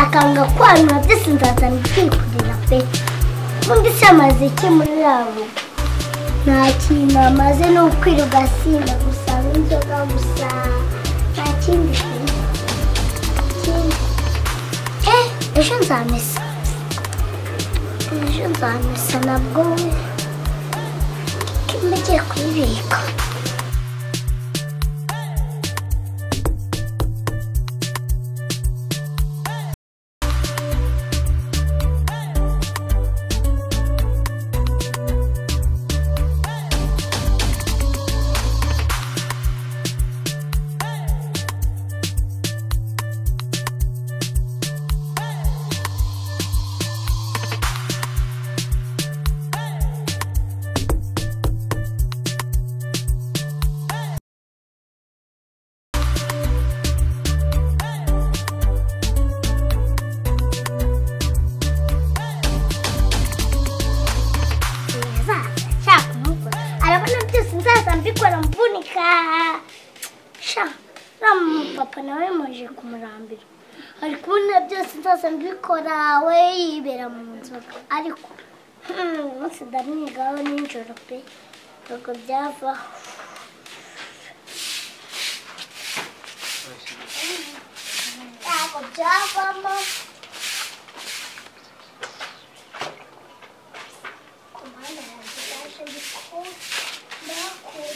akanga kwanura byose nzazana ikikurira pe ubundi se amaze iki muri rabo nta kintu amaze ni ukwira ugasinda gusa n'inzoga gusa nta kindi kintu ikindi eh ejo nzamesa ejo nzamesa nabwo kimba agiye kuyibika nzaza nshaka kumukora arabona byose nzaza mbikora mvunika sha nama papa nawe muje kumurambira ari kubona byose nzaza mbikora we yibera mu nzoga ariko hmm, umunsi ndamwigaho nijoro pe ntabwo byavaho ntabwo byavamo ku muhanda yanjye yaje ndiko ndakora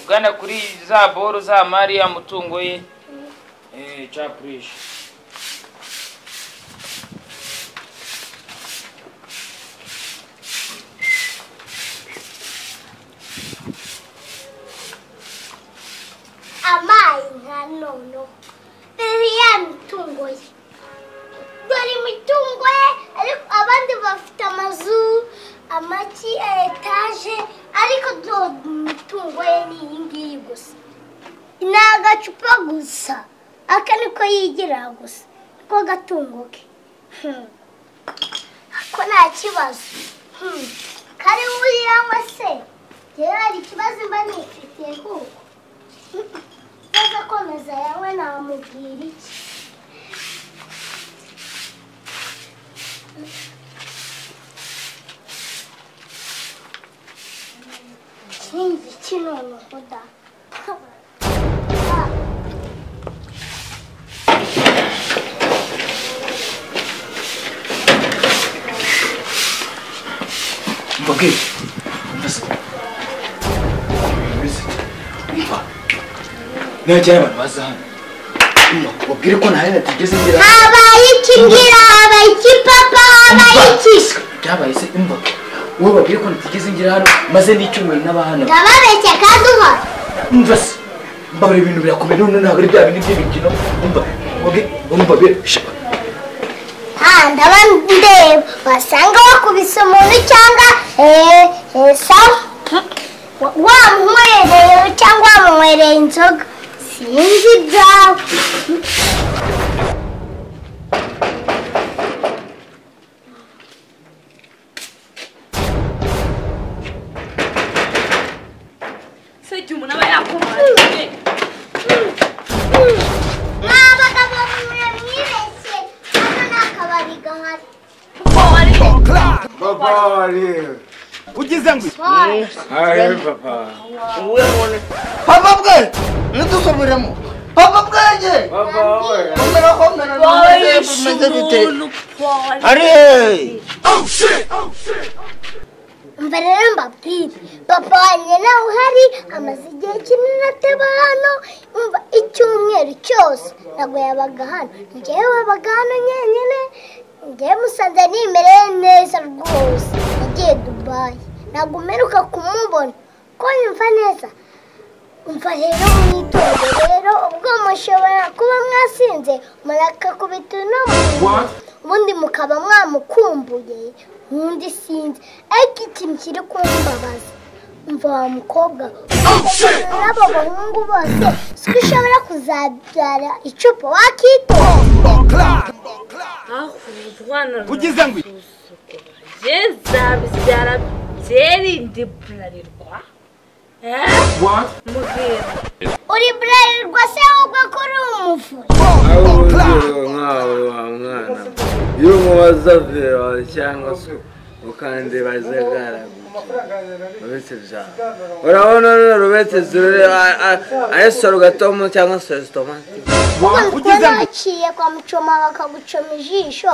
ugana kuri za boro za mari ya mutungo ye eh capurisha amayi nka nono rero ya mitungo ye dore imitungo ye ariko abandi bafite amazu amaki etaje ariko dore imitungo ye ni iyi ngiyi gusa ni agacupa gusa aka niko yigira gusa niko gatungo ke Hmm. ko nta kibazo Hmm. kari buriya se rero hari ikibazo mba nifitiye kuko Sasa komeza yawe namubwira iki kinzi kinone kuda mbabwire mbese mbese umva niba cyane abantu baza hano umva babwire ko nta hene tugeze ngira habaye iki ngira habaye iki papa habaye iki byabaye se umva wowe babwire ko ntitugeze ngira hano maze n'icyumweru n'abahana ndababeshya kandi uhora umva se mbabwire ibintu birakomeye none ntabwo ari bya bintu by'imikino umva babwire mbabwire shaka Ah, ndaba ndeba wasanga wakubise umuntu cyangwa eh, eh, sawa Wa- wamunywereye cyangwa wamunywereye inzoga sinzi ibyawe se igihe umuntu aba yakomangiye ni abagabo mwibeshye hano ni akabari gahari kuko ari Babari. ugize ngo iki? Aye, papa. wowe mone papa bwanjye ntidusomeremo papa bwanjye Papa, oya. komera komera wowe bimeze- yishe bimeze bite umuntu paul ari umva rero mbabwire papa wanjye nawe uhari amaze igihe kinini ateba hano umva icyumweru cyose ntabwo yabaga hano njyewe wabaga hano nyenyine njyewe musanze nimereye neza rwose yagiye dubayi ntabwo umeruka kumubona ko yumva neza umva rero mwitonde rero ubwo mushobora kuba mwasinze murakakubita uno muntu ubundi mukaba mwamukumbuye ubundi sinzi ariko ikintu kiri kumbabaza umva wa mukobwa n'abo bahungu bose siko ushobora kuzabyara icupa wakitonda ahubwo umwana Kugize ngwi. yezabibyara byerinde burarirwa mugenda uri burarirwa se ahubwo ko uri umuvure awuzure nkawe wa mwana iyo umubaza vero cyangwa se ukandeba zagaraguke uretse byawe urabona rero uretse zirure ari sorogatomo cyangwa se resitomati ubwo ndikubona waciye kwa mucoma bakagucoma ijisho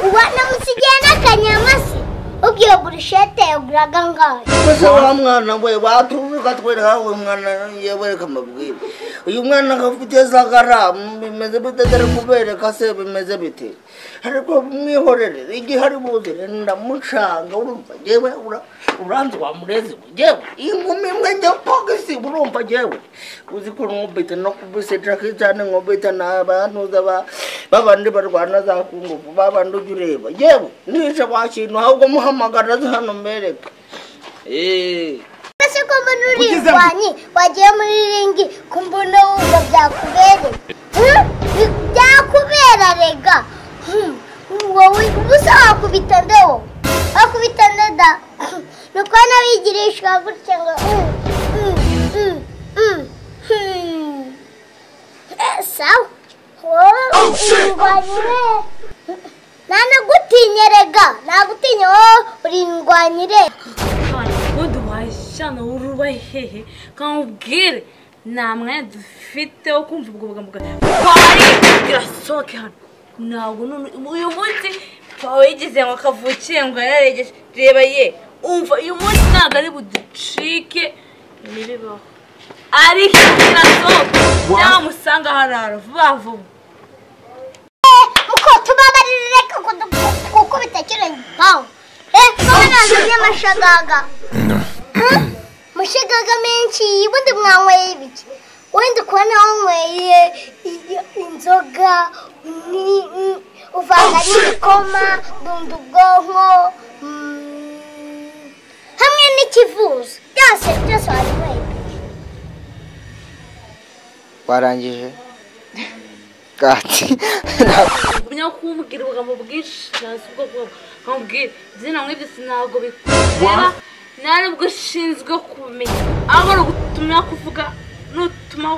uba namusigiye n'akanyamasi ubwiye burushete yaguraga ngayo Mbese wa mwana we baturuka twereka we mwana yabereka amabwire uyu mwana akafite za garamu bimeze bite dore kubereka se bimeze bite ariko mwihorere igihe ari buzire ndamucanga urumva jyewe ura- uranzi wamureze we jyewe inkumi imwe njya pogisi urumva jyewe uzi ko nkubita no kubiseca kicane nkubita n'abantuza ba- babandi barwana za kungufu babandi ujya ureba jyewe nishe bakintu ahubwo muhamagara aze hano mbereke Eh. ese ko mbona uri indwanyi wagiye muri ringi ko mbona wumva byakubereye Hmm? Bi- byakubera rega Hmm. wowe ubusa wakubita ndewo wakubita ndeda ni uko n'abigirishwa gutya ngo hmm, hmm, hmm, hmm, hmm. Eh, sawa wowe indwanyi we ntanagutinya rega nagutinya wowe uri indwanyi rega kandi ubundi wajyana uruba hehe kandi ubwire nta mwanya dufite wo kumva ubwo bugambo bwari birasohoke hano ntabwo none uyu munsi twawe yigize ngo kavukiye ngo yararegeje reba ye umva uyu munsi ntabwo ari buducike ntibibaho ariko birasohoke nawe musanga harara vuba vuba muko tubabarire kuko bitakiranye bawo eee nazanye amashagaga amashagaga menshi ubundi mwanyweye ibiki wenda kubona wanyweye inzoga ni- ni- uvanga n'ibikoma dunda ubwonko mm, hamwe n'ikivuzo byose byose wanyweye warangije kati ntabwo kumenya kumbwira ubugambo bwinshi cyane ubwo bwoko nkubwira izina nk'ibyo sinabwo bikureba nta nubwo ushinzwe kumenya aho ari ugutumira kuvuga nutuma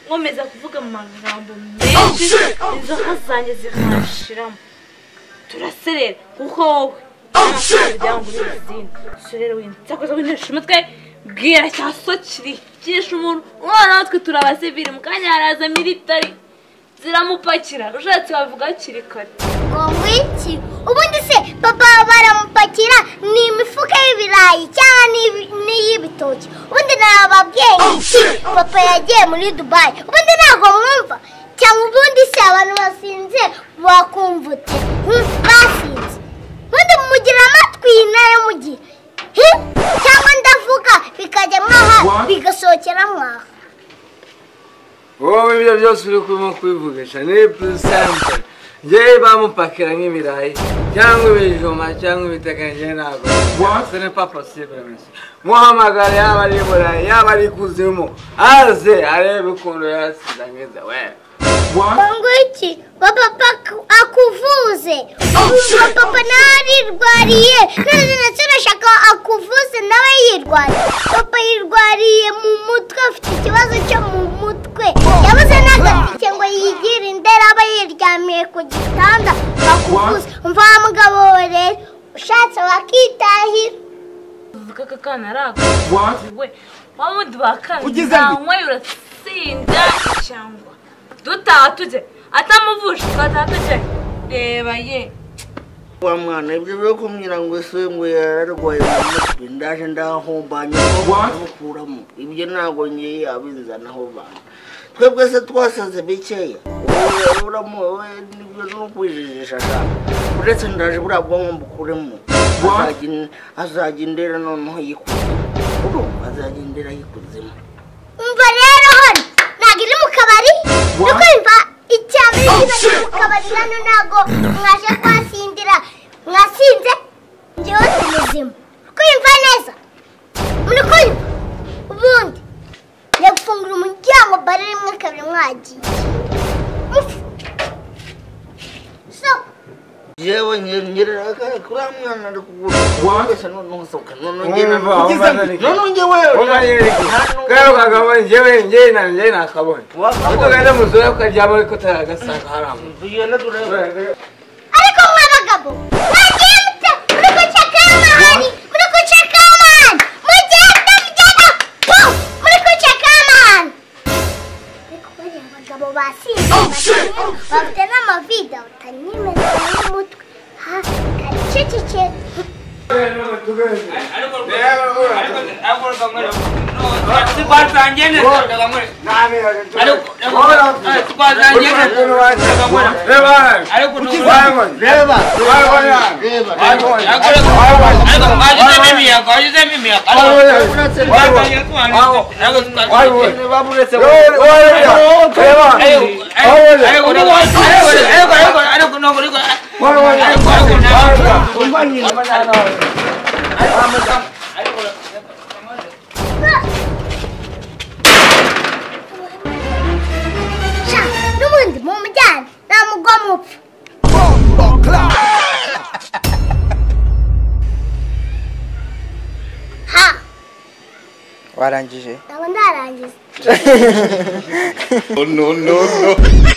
nkomeza kuvuga amagambo menshi inzoka zanjye zikahashiramo turaserera kuko wowe ntabwo izina so rero winsakoza wintesha umutwe bwira cyaso kirikisha umuntu umwana natwe turabasivira mu kanya haraza militari ziramupakira ushatse wavuga hakiri kare ngo ngwiki ubundi se papa baramupakira ni imifuka y'ibirayi cyangwa n'ibi- n'iy'ibitoki ubundi nababwiye iki papa yagiye muri dubayi ubundi ntabwo mwumva cyangwa ubundi se abantu basinze bakumva ute Hmm, basinze ubundi mugira amatwi nayo mugihe Hi, cyangwa ndavuga bikajya mwaha bigasohokera mwaha wowe ibyo byose uri kurimo kubivugisha ni pusampe ngewe bamupakira nk'ibirayi cyangwa ibijumba cyangwa ibitaka ngewe ntabwo sene papa sibemezo muhamagara yaba ari i burayi yaba ari i kuzimu aze arebe ukuntu yasize ameze we ngwiki papa akuvuze ubu papa nawe arirwariye none ndetse urashaka akuvuze nawe yirwariye papa yirwariye mu mutwe afite ikibazo cyo mu mutwe yabuze n'agatike ngo yigire indera aba yiryamiye ku gitanda akuvuze umva wa mugabo we rero ushatse wakitahira uvuga ko akana ari agakiwe wamudu bakanzanywe uratsinda cyangwa dutaha tujye atamuvuje twataha tujye reba ye wa mwana ibyo byo kumbwira ngo ese ngo yararwaye mu mutwe ndaje ndahomba nyamukuramu ibyo ntabwo ngiye abinzanaho bana twebwe se twasaze bikeya uraburamu wowe nibyo ni ukwijijisha cyane uretse ndaje buriya bwonko mbukuremo Azajya- azajya indera noneho yikuze urumva azajya indera yikuzemo umva rero hano ntabwo iri mu kabari no kumva icyaba iri mu kabari hano ntabwo mwaje kwasindira mwasinze njyewe ni muzima kumva neza muri kumva ubundi njya gufungura umuryango bare rimwe kabiri mwagiye Mufu. so yewe nyerera kuriya mwana ari kugura wese noneho sohoka noneho njye Wumva, nakugize wumva naniki. noneho njye wewe Wumva naniki. Kariya ukakabona njyewe njyewe na njyewe nakabona Wakabonye. utugenda mu zure ukaryama ariko utaragasanga haramu tugenda turebe ariko mwa bagabo mwagiye mute muri guceka amahani muri guceka amahani mugenda mugenda pu muri guceka amahani ariko bariya bagabo basinze basinze, bafite n'amavide batanyemeza n'umutwe ha kariceceke sha n'ubundi mumujyane namugwa mupfa ha warangije ntabwo ndarangije No, no, no, no.